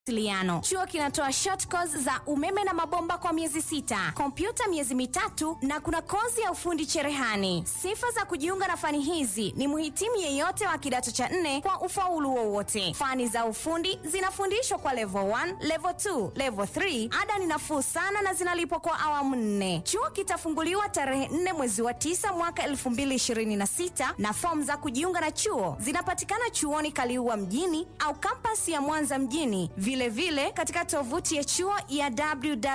mawasiliano. Chuo kinatoa short course za umeme na mabomba kwa miezi sita, kompyuta miezi mitatu na kuna kozi ya ufundi cherehani. Sifa za kujiunga na fani hizi ni mhitimu yeyote wa kidato cha nne kwa ufaulu wowote. Fani za ufundi zinafundishwa kwa level 1, level 2, level 3. Ada ni nafuu sana na zinalipwa kwa awamu nne. Chuo kitafunguliwa tarehe 4 mwezi wa 9 mwaka 2026 na fomu za kujiunga na chuo zinapatikana chuoni Kaliua mjini au kampasi ya Mwanza mjini, vilevile vile katika tovuti ya chuo ya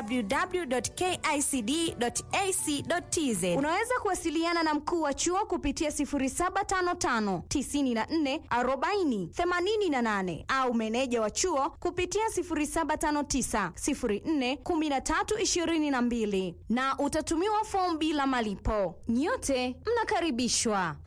www.kicd.ac.tz. Unaweza kuwasiliana na mkuu wa chuo kupitia 0755 94 40 88 au meneja wa chuo kupitia 0759 04 13 22 na utatumiwa fomu bila malipo. Nyote mnakaribishwa.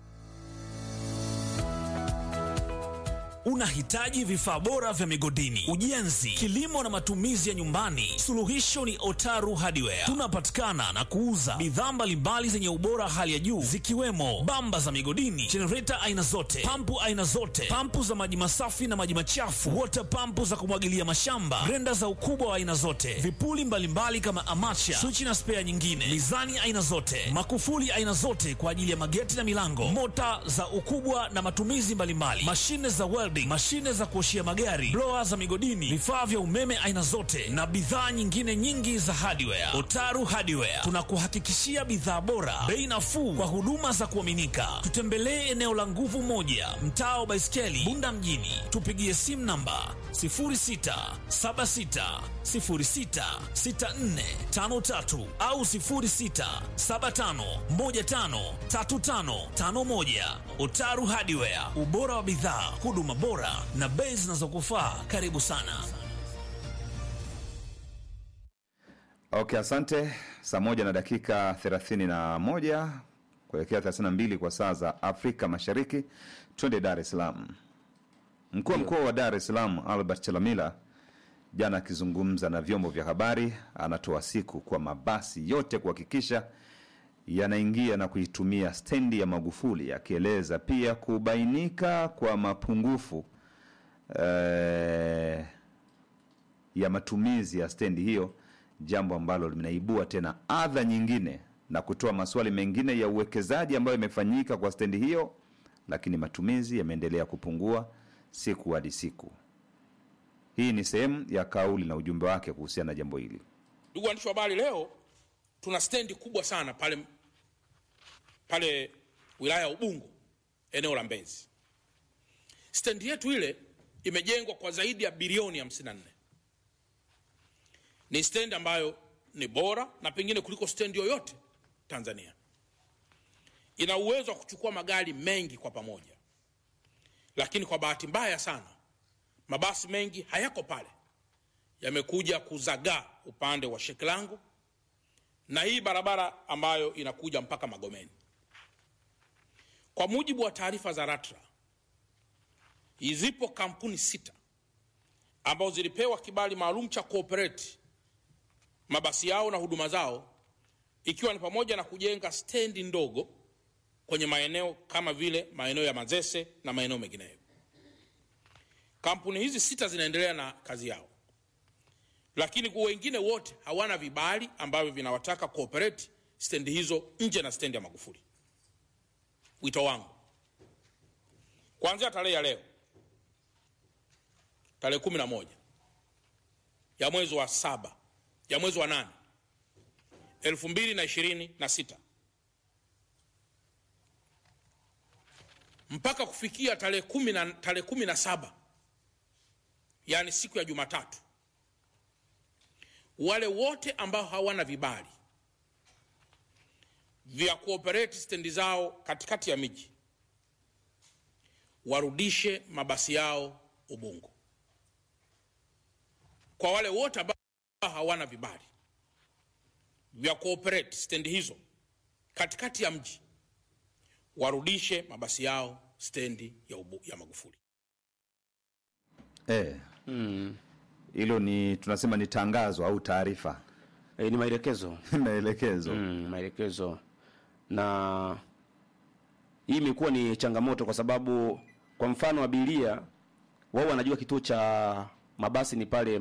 Unahitaji vifaa bora vya migodini, ujenzi, kilimo na matumizi ya nyumbani? Suluhisho ni Otaru Hardware. Tunapatikana na kuuza bidhaa mbalimbali zenye ubora hali ya juu zikiwemo bamba za migodini, jenereta aina zote, pampu aina zote, pampu za maji masafi na maji machafu, water pampu za kumwagilia mashamba, grenda za ukubwa wa aina zote, vipuli mbalimbali kama amacha, swichi na spea nyingine, mizani aina zote, makufuli aina zote kwa ajili ya mageti na milango, mota za ukubwa na matumizi mbalimbali, mashine za welding, mashine za kuoshia magari, blower za migodini, vifaa vya umeme aina zote na bidhaa nyingine nyingi za hardware. Otaru Hardware tunakuhakikishia bidhaa bora, bei nafuu kwa huduma za kuaminika. Tutembelee eneo la Nguvu Moja, mtaa wa Baiskeli, Bunda mjini. Tupigie simu namba 0676066453 au 0675153551. Otaru Hardware, ubora wa bidhaa, huduma bora na bei zinazokufaa. Karibu sana. Okay, asante. Saa moja na dakika 31 kuelekea 32 kwa saa za Afrika Mashariki. Twende Dar es Salaam. Mkuu wa mkoa wa Dar es Salaam Albert Chalamila jana akizungumza na vyombo vya habari, anatoa siku kwa mabasi yote kuhakikisha yanaingia na kuitumia stendi ya Magufuli, akieleza pia kubainika kwa mapungufu eh, ya matumizi ya stendi hiyo, jambo ambalo linaibua tena adha nyingine na kutoa maswali mengine ya uwekezaji ambayo imefanyika kwa stendi hiyo, lakini matumizi yameendelea kupungua siku hadi siku. Hii ni sehemu ya kauli na ujumbe wake kuhusiana na jambo hili. Ndugu waandishi wa habari, leo tuna stendi kubwa sana pale pale wilaya ya Ubungo, eneo la Mbezi. Stendi yetu ile imejengwa kwa zaidi ya bilioni 54. Ni stendi ambayo ni bora na pengine kuliko stendi yoyote Tanzania. Ina uwezo wa kuchukua magari mengi kwa pamoja, lakini kwa bahati mbaya sana mabasi mengi hayako pale, yamekuja kuzagaa upande wa Shekilango na hii barabara ambayo inakuja mpaka Magomeni. Kwa mujibu wa taarifa za LATRA, zipo kampuni sita ambazo zilipewa kibali maalum cha kuoperate mabasi yao na huduma zao, ikiwa ni pamoja na kujenga stendi ndogo kwenye maeneo kama vile maeneo ya Mazese na maeneo mengineyo. Kampuni hizi sita zinaendelea na kazi yao, lakini kwa wengine wote hawana vibali ambavyo vinawataka kuoperate stendi hizo nje na stendi ya Magufuli. Wito wangu kuanzia tarehe ya leo, tarehe kumi na moja ya mwezi wa saba ya mwezi wa nane elfu mbili na ishirini na sita mpaka kufikia tarehe kumi na tarehe kumi na saba yaani siku ya Jumatatu, wale wote ambao hawana vibali vya kuoperate stendi zao katikati ya miji warudishe mabasi yao Ubungo. Kwa wale wote ambao hawana vibali vya kuoperate stendi hizo katikati ya mji warudishe mabasi yao stendi ya, ubu, ya Magufuli. Eh, hilo ni tunasema ni tangazo au taarifa E, ni maelekezo maelekezo. mm, maelekezo na hii imekuwa ni changamoto kwa sababu kwa mfano abiria wao wanajua kituo cha mabasi ni pale